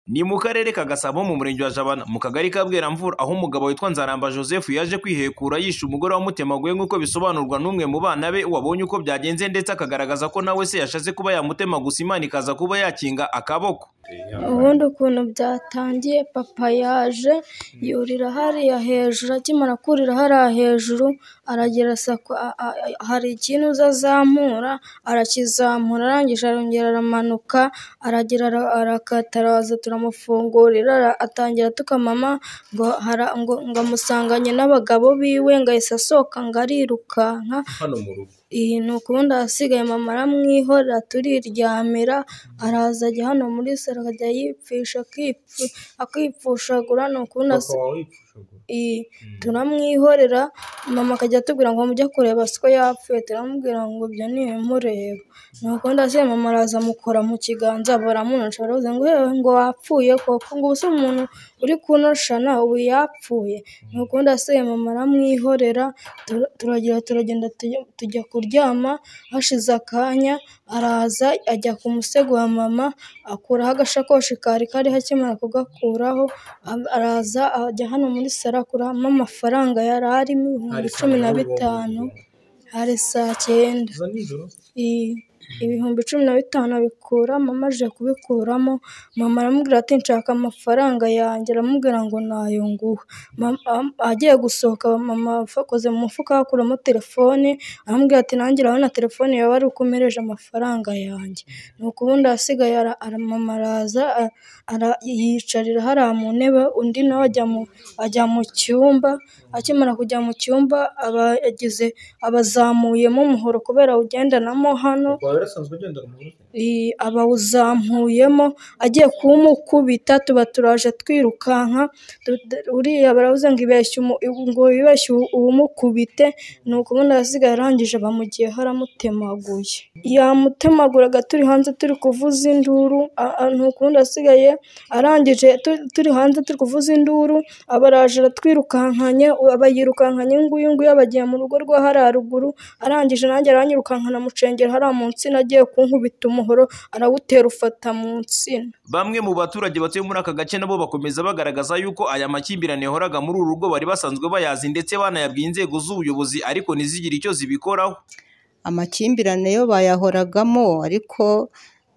Ni mu karere ka Gasabo mu murenge wa Jabana mu kagari ka Bweramvura aho umugabo witwa Nzaramba Joseph yaje kwihekura yishe umugore wamutemaguye nk'uko bisobanurwa n'umwe mu bana be wabonye uko byagenze ndetse akagaragaza ko nawe se yashatse kuba yamutema gusa Imana ikaza kuba yakinga akaboko. ubundi ukuntu byatangiye papa yaje yurira hariya hejuru akimara kurira hariya hejuru aragira sako a- a- a- hari ikintu uza azamura arakizamura arangije arongera aramanuka aragira ara- arakata araza turamufungurira ara- atangira tukamama ngo hara- ngo ngo amusanganye n'abagabo biwe ngo ahise asohoka ngo arirukanka Hano mu rugo. iyi ni ukundi ahasigaye mama aramwihorera turiryamira araza ajya hano muri salo akajya yipfisha akipfu- akipfushagura ni ukundi asi- iyi turamwihorera mama akajya atubwira ngo mujye kureba siko yapfuye turamubwira ngo ibyo ntibimureba ni ukundi asigaye mama araza amukora mu kiganza baramunosha baravuze ngo hewe ngo wapfuye koko ngo ubu se umuntu uri kunosha nawe ubu yapfuye ni ukundi asigaye mama aramwihorera tura- turagira turagenda tujya- tujya kuryama hashize akanya araza ajya ku musego wa mama akuraho agasakoshi kari kariho akimara kugakuraho a- araza ajya hano muri saro akuramo amafaranga yari arimo ibihumbi cumi na bitanu hari saa cyenda I- ibihumbi cumi na bitanu abikura mama aje kubikuramo mama aramubwira ati nshaka amafaranga yanjye aramubwira ngo nayo nguha Mama- am- agiye gusohoka mama akoze mu mufuka akuramo telefone aramubwira ati nanjye urabona telefone yawe ari uko umereje amafaranga yanjye ni ubundi ahasigaye ara- ara- mama araza a- ara- yiyicarira hariya mu ntebe undi nawe ajya mu ajya mu cyumba akimara kujya mu cyumba aba yagize abazamuyemo umuhoro kubera awugendanamo hano i- abawuzamuyemo agiye kuwumukubita tuba turaje twirukanka tu- tu- uriya baravuze ngo ibeshye umu- ngo wibeshye uwu- uwumukubite ni ukubona asigaye arangije bamugiyeho aramutemaguye yamutemaguraga turi hanze turi kuvuza induru a- a- ni ukundi asigaye arangije tu- turi hanze turi kuvuza induru abaraje aratwirukankanye abayirukankanye nguyu nguyu abagiye mu rugo rwa hariya ruguru arangije nanjye aranyirukankana mucengera hariya mu nsina agiye kunkubita umuhoro arawutera ufata mu nsina Bamwe mu baturage batuye muri aka gace nabo bakomeza bagaragaza yuko aya makimbirane yahoraga muri uru rugo bari basanzwe bayazi ndetse banayabwiye inzego z'ubuyobozi ariko ntizigire icyo zibikoraho. amakimbirane yo bayahoragamo ariko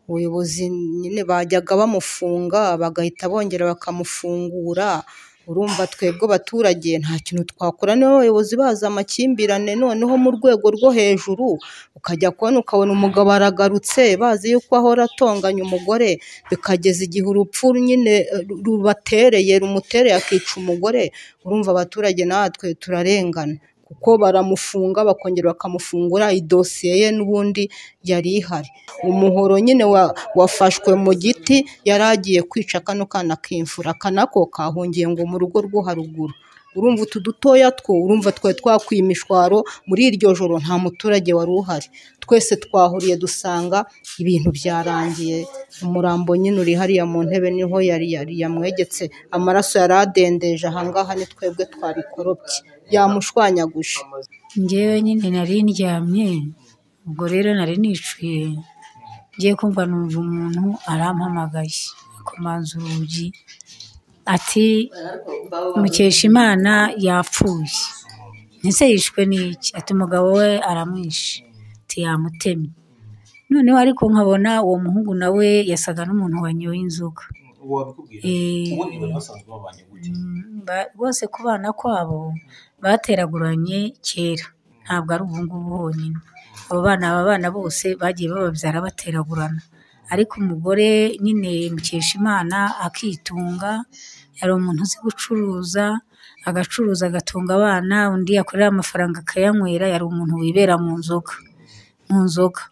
ubuyobozi nyine bajyaga bamufunga bagahita bongera bakamufungura urumva twebwe abaturage nta kintu twakora niba abayobozi bazi amakimbirane noneho mu rwego rwo hejuru ukajya kubona ukabona umugabo aragarutse bazi yuko ahora atonganya umugore bikageza igihe urupfu nyine eh, rubatereye rumutereye akica umugore urumva abaturage natwe turarengana kuko baramufunga bakongera bakamufungura idosiye ye n'ubundi yari ihari umuhoro nyine wa- wafashwe mu giti yari agiye kwica kano kana k'imfura aka nako kahungiye ngo mu rugo rwo haruguru urumva utu dutoya two urumva twari twakwiye imishwaro muri iryo joro nta muturage wari uhari twese twahuriye dusanga ibintu byarangiye umurambo nyine uri hariya mu ntebe niho yari yari yamwegetse amaraso yari adendeje ahangaha ni twebwe twabikorobye yamushwanyaguje ngewe nyine nari ndyamye ubwo rero nari nicuye ngiye kumva numva umuntu arampamagaye akomanza urugi ati Mukeshimana yapfuye ndetse yishwe n'iki ati umugabo we aramwishe ati yamutemye noneho ariko nkabona uwo muhungu nawe yasaga n'umuntu wanyoye inzoga Eh, Mm, ba- bose ku bana kwabo bateraguranye kera ntabwo ari ubu ngubu honyine abo bana aba bana bose bagiye bababyara bateragurana ariko umugore nyine Mukeshimana akitunga yari umuntu uzi gucuruza agacuruza agatunga abana undi yakorera amafaranga akayanywera yari umuntu wibera mu nzoga mu nzoga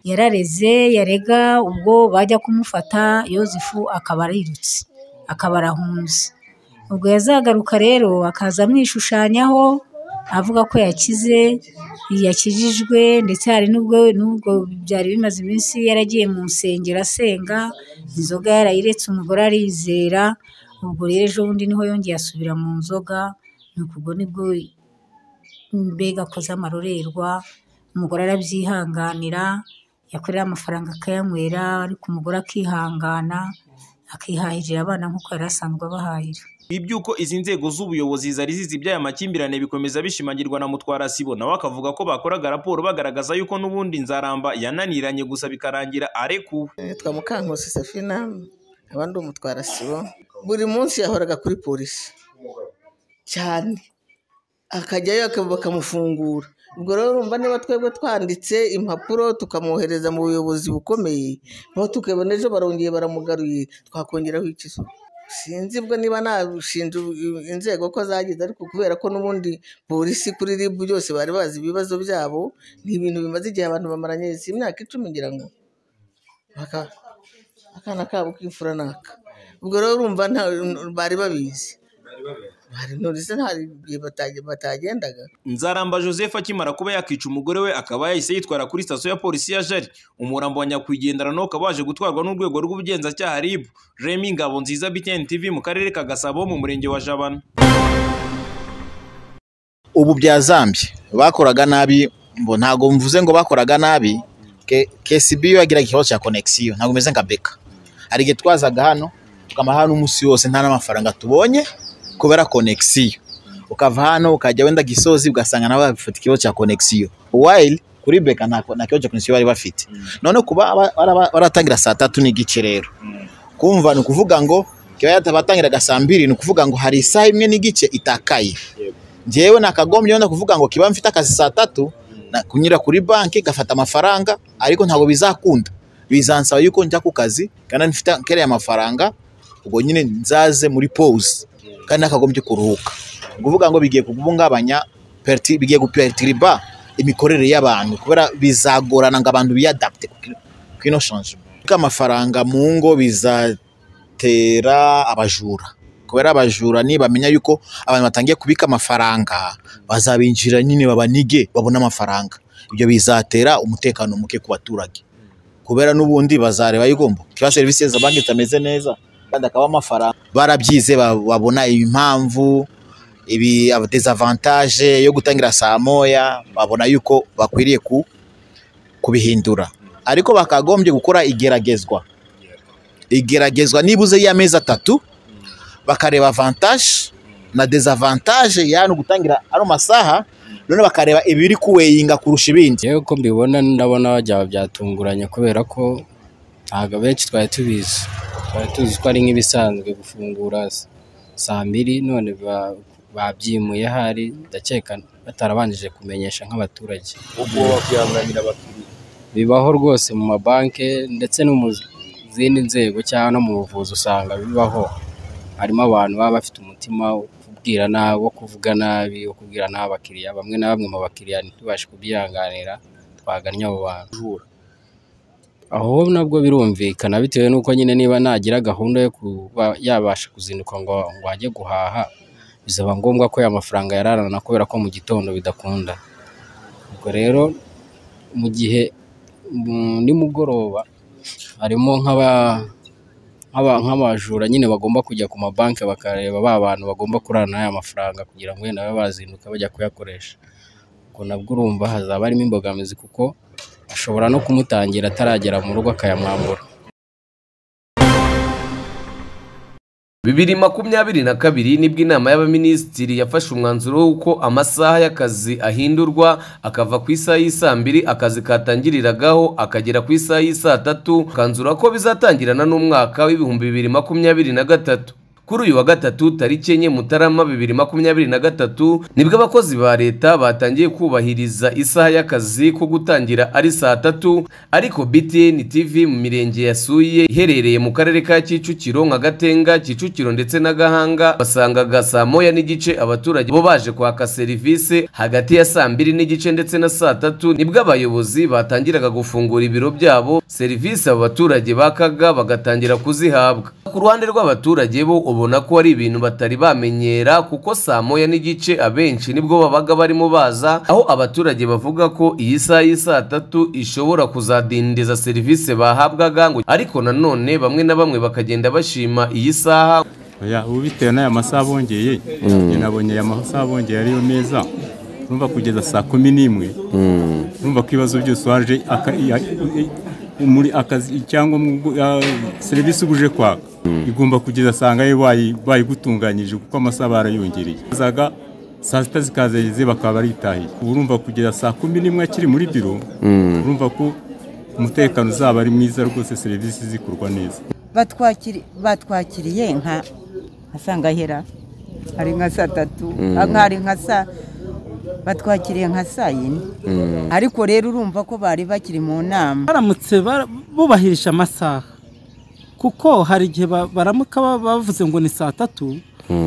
yarareze yarega ubwo bajya kumufata yozefu akaba arirutse akaba arahunze ubwo yazagaruka rero akaza amwishushanyaho avuga ko yakize yakijijwe ndetse hari n'ubwo n'ubwo byari bimaze iminsi yaragiye mu nsengero asenga inzoga yarayiretse umugore arizera ubwo rero ejo bundi niho yongeye asubira mu nzoga nuko ubwo nibwo mbega akoze amarorerwa umugore arabyihanganira yakorera amafaranga akayanywera ariko umugore akihangana akihahirira abana nk'uko yari asanzwe abahahira iby'uko izi nzego z'ubuyobozi zari zizi iby'aya makimbirane bikomeza bishimangirwa na mutwara sibo nawe akavuga ko bakoraga raporo bagaragaza yuko n'ubundi nzaramba yananiranye gusa bikarangira arekuwe nitwa mukankusi safina abandi umutwara sibo buri munsi yahoraga kuri polisi cyane akajyayo bakamufungura ubwo rero urumva niba twebwe twanditse impapuro tukamwohereza mu buyobozi bukomeye aho tukabona ejo barongeye baramugaruye twakongeraho ikizo sinzi ubwo niba nabushinja inzego ko zagize ariko kubera ko n'ubundi polisi kuri ribu byose bari bazi ibibazo byabo ni ibintu bimaze igihe abantu bamaranye si imyaka icumi ngira ngo Baka- akana kabo k'imfura naka ubwo rero urumva nta- bari babizi bari nurize nta gihe bataje- batagendaga Nzaramba Joseph akimara kuba yakica umugore we akaba yahise yitwara kuri sitasiyo ya polisi ya Jari umurambo wa nyakwigendera nawo ukaba waje gutwarwa n'urwego rw'ubugenzacyaha RIB Remy Ngabonziza BTN TV mu karere ka Gasabo mu murenge wa Jabana ubu byazambye bakoraga nabi mbo ntabwo mvuze ngo bakoraga nabi Ke- KCB yo yagiraga ikibazo cya konegisiyo ntabwo umeze nka beka hari igihe twazaga hano tukamara hano umunsi wose nta n'amafaranga tubonye kubera konegisiyo ukava hano ukajya wenda gisozi ugasanga nabo bafite ikibazo cya konegisiyo wayili kuri beka nta nta kibazo cya konegisiyo bari bafite noneho kuba ba- baraba- baratangira saa tatu n'igice rero kumva ni ukuvuga ngo kiba yatabatangiraga saa mbiri ni ukuvuga ngo hari isaha imwe n'igice itakaye njyewe nakagombye wenda kuvuga ngo kiba mfite akazi saa tatu na- kunyura kuri banki gafata amafaranga ariko ntabwo bizakunda bizansaba yuko njya ku kazi kandi mfite kariya mafaranga ubwo nyine nzaze muri pause kandi nakagombye kuruhuka Ni ukuvuga ngo bigiye kubungabanya perti- bigiye gupertiriba imikorere y'abantu kubera bizagorana ngo abantu biyadapte ku kino- ku ino changement Ariko amafaranga mu ngo biza tera abajura kubera abajura nibamenya yuko abantu batangiye kubika amafaranga bazabinjira nyine babanige babone amafaranga ibyo bizatera umutekano muke ku baturage kubera n'ubundi bazareba yuko mbo, kiba serivisi za banki zitameze neza kandi akaba amafaranga barabyize ba- babona impamvu ibi desavantage yo gutangira saa moya babona yuko bakwiriye ku kubihindura ariko bakagombye gukora igeragezwa igeragezwa nibuze y'amezi atatu bakareba avantage na desavantage yani gutangira ano masaha none bakareba ibiri kuweyinga kurusha ibindi njyewe uko mbibona ndabona byaba byatunguranye kubera ko ntabwo abenshi twari tubizi twari tuzi ko ari nk'ibisanzwe gufungura s- saa mbiri none ba- babyimuye hari ndakeka batarabanjije kumenyesha nk'abaturage ubwoba kwihanganira abakiriya bibaho rwose mu mabanki ndetse no mu zindi nzego cyangwa no mu buvuzi usanga bibaho harimo abantu baba bafite umutima wo kubwira nabi wo kuvuga nabi wo kubwira nabi abakiriya bamwe na bamwe mu bakiriya ntitubashe kubyihanganira twagannye abo bantu aho nabwo birumvikana bitewe n'uko nyine niba nagira gahunda yo kuba yabasha kuzinduka ngo ngo ajye guhaha bizaba ngombwa ko aya mafaranga yararana kubera ko mu gitondo bidakunda ubwo rero mu gihe mu- nimugoroba harimo nk'aba- nk'aba- nk'abajura nyine bagomba kujya ku mabanki bakareba ba bantu bagomba kurana n'aya mafaranga kugira ngo wenda babe bazinduka bajya kuyakoresha ubwo nabwo urumva hazaba harimo imbogamizi kuko ashobora no kumutangira ataragera mu rugo akayamwambura bibiri makumyabiri na kabiri nibwo inama y'abaminisitiri yafashe umwanzuro w'uko amasaha y'akazi ahindurwa akava ku isaha y'isaa mbiri akazi katangiriragaho akagera ku isaha y'isaa tatu kanzura ko bizatangirana n'umwaka w'ibihumbi bibiri makumyabiri na gatatu kuri uyu wa gatatu tariki enye mutarama bibiri makumyabiri na gatatu nibwo abakozi ba leta batangiye kubahiriza isaha y'akazi ko gutangira ari saa tatu ariko btn tv mu mirenge yasuye iherereye mu karere ka kicukiro nka gatenga kicukiro ndetse na gahanga basangaga saa moya n'igice abaturage bo baje kwaka serivisi hagati ya saa mbiri n'igice ndetse na saa tatu nibwo abayobozi batangiraga gufungura ibiro byabo serivisi abo baturage bakaga bagatangira kuzihabwa ku ruhande rw'abaturage bo ubona ko ari ibintu batari bamenyera kuko saa moya n'igice abenshi nibwo babaga barimo baza aho abaturage bavuga ko iyi saha y'isaa tatu ishobora kuzadindiza serivisi bahabwaga ngo ariko nanone bamwe na bamwe bakagenda bashima iyi saha Oya, ubu bitewe n'aya masaha bongeye njye nabonye aya masaha bongeye ariyo meza urumva kugeza saa kumi n'imwe urumva ko ibibazo byose waje aka- ya- muri akazi cyangwa mu- ah, serivisi uje kwaka igomba kugeza asanga yo bayi- bayigutunganyije kuko amasaha barayongereye zaga saa sita zikazageze bakaba baritahiye ubu urumva kugeza saa kumi n'imwe akiri muri biro urumva ko umutekano uzaba ari mwiza rwose serivisi zikorwa neza batwakiri- batwakiriye nka nkasangahera hari nka saa tatu hari nka saa batwakiriye nka saa yine ariko rero urumva ko bari bakiri mu nama baramutse bara- bubahirije amasaha kuko hari igihe ba- baramuka ba- bavuze ngo ni saa tatu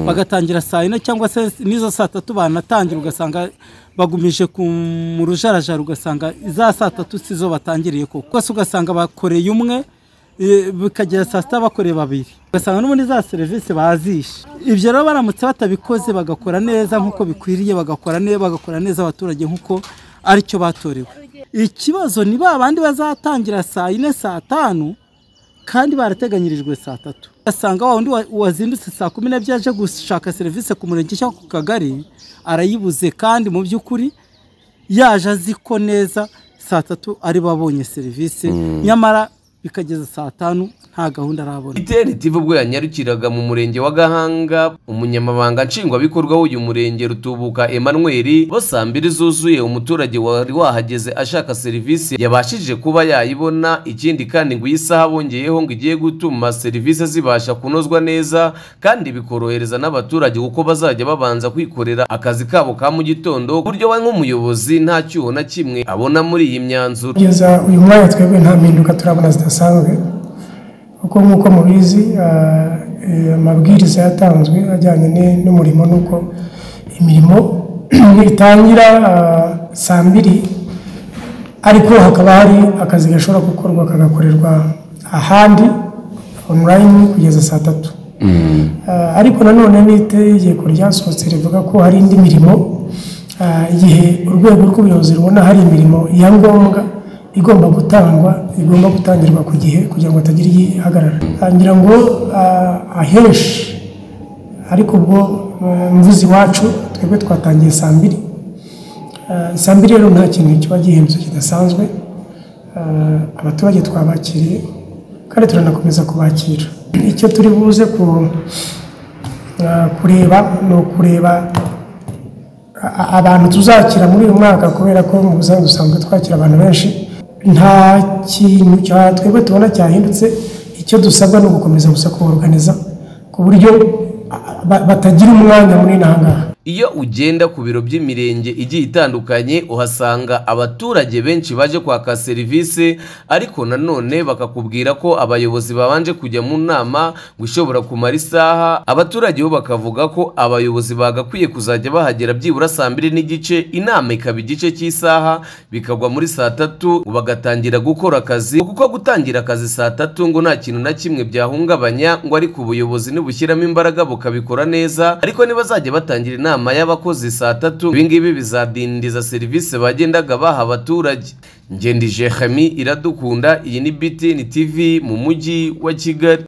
bagatangira saa yine cyangwa se n'izo saa tatu banatangira ugasanga bagumije ku- mu rujarajara ugasanga za saa tatu sizo batangiriye koko rwose ugasanga bakoreye umwe e, bikagera saa sita bakoreye babiri ugasanga n'ubundi za serivisi bazishe ibyo rero baramutse batabikoze bagakora neza nk'uko bikwiriye bagakora neza bagakora neza abaturage nk'uko aricyo batorewe ikibazo ni ba bandi bazatangira saa yine saa tanu kandi barateganyirijwe saa tatu ugasanga wa wundi wa- wazindutse saa kumi n'ebyiri aje gushaka serivisi ku murenge cyangwa ku kagari arayibuze kandi mu by'ukuri yaje azi ko neza saa tatu ari babonye serivisi nyamara bikageza saa tanu nta gahunda arabona itn tv ubwo yanyarukiraga mu murenge wa gahanga umunyamabanga nshingwabikorwa w'uyu murenge rutubuka emmanuel bo saa mbiri zuzuye umuturage wari wahageze ashaka serivisi yabashije kuba yayibona ikindi kandi ngo iyi saha bongeyeho ngo igiye gutuma serivisi zibasha kunozwa neza kandi bikorohereza n'abaturage kuko bazajya babanza kwikorera akazi kabo ka mu gitondo ku buryo we nk'umuyobozi nta cyuho na kimwe abona muri iyi myanzuro kugeza uyu mwanya twebwe nta mpinduka turabona zidasanzwe kuko nk'uko mubizi ah, eh, amabwiriza yatanzwe ajyanye ni- n'umurimo n'uko imirimo itangira ah, saa mbiri ariko hakaba hari akazi gashobora gukorwa kagakorerwa ahandi onulayini kugeza saa tatu Ah, ariko nanone n'itegeko ryasohotse rivuga ko hari indi mirimo ah, igihe urwego rw'ubuyobozi rubona hari imirimo ya ngombwa igomba gutangwa igomba gutangirwa ku gihe kugira ngo hatagira igihagarara Ah, ngira ngo ah, ahenshi ariko ubwo ah, mvuze iwacu twebwe twatangiye saa mbiri Ah, saa mbiri rero nta kintu kiba gihemutse kidasanzwe Ah, abaturage twabakiriye kandi turanakomeza kubakira icyo turi buze ku- ah, kureba ni ukureba a- a- abantu tuzakira muri uyu mwaka kubera ko mu busanzwe dusanzwe twakira abantu benshi nta kintu cya twebwe tubona cyahindutse icyo dusabwa ni ugukomeza gusa kubaruganiza ku buryo ah, ba- batagira umwanya munini aha ngaha Iyo ugenda ku biro by'imirenge igiye itandukanye uhasanga abaturage benshi baje kwaka serivisi ariko nanone bakakubwira ko abayobozi babanje kujya mu nama ngo ishobora kumara isaha abaturage bo bakavuga ko abayobozi bagakwiye kuzajya bahagera byibura saa mbiri n'igice inama ikaba igice cy'isaha bikagwa muri saa tatu ngo bagatangira gukora akazi kuko gutangira akazi saa tatu ngo nta kintu na kimwe byahungabanya ngo ariko ubuyobozi nibushyiramo imbaraga bukabikora neza ariko nibazajya batangira inama y'abakozi saa tatu ibingibi bizadindiza serivisi bagendaga baha abaturage ngendije hami iradukunda iyi ni btn tv mu mujyi wa kigali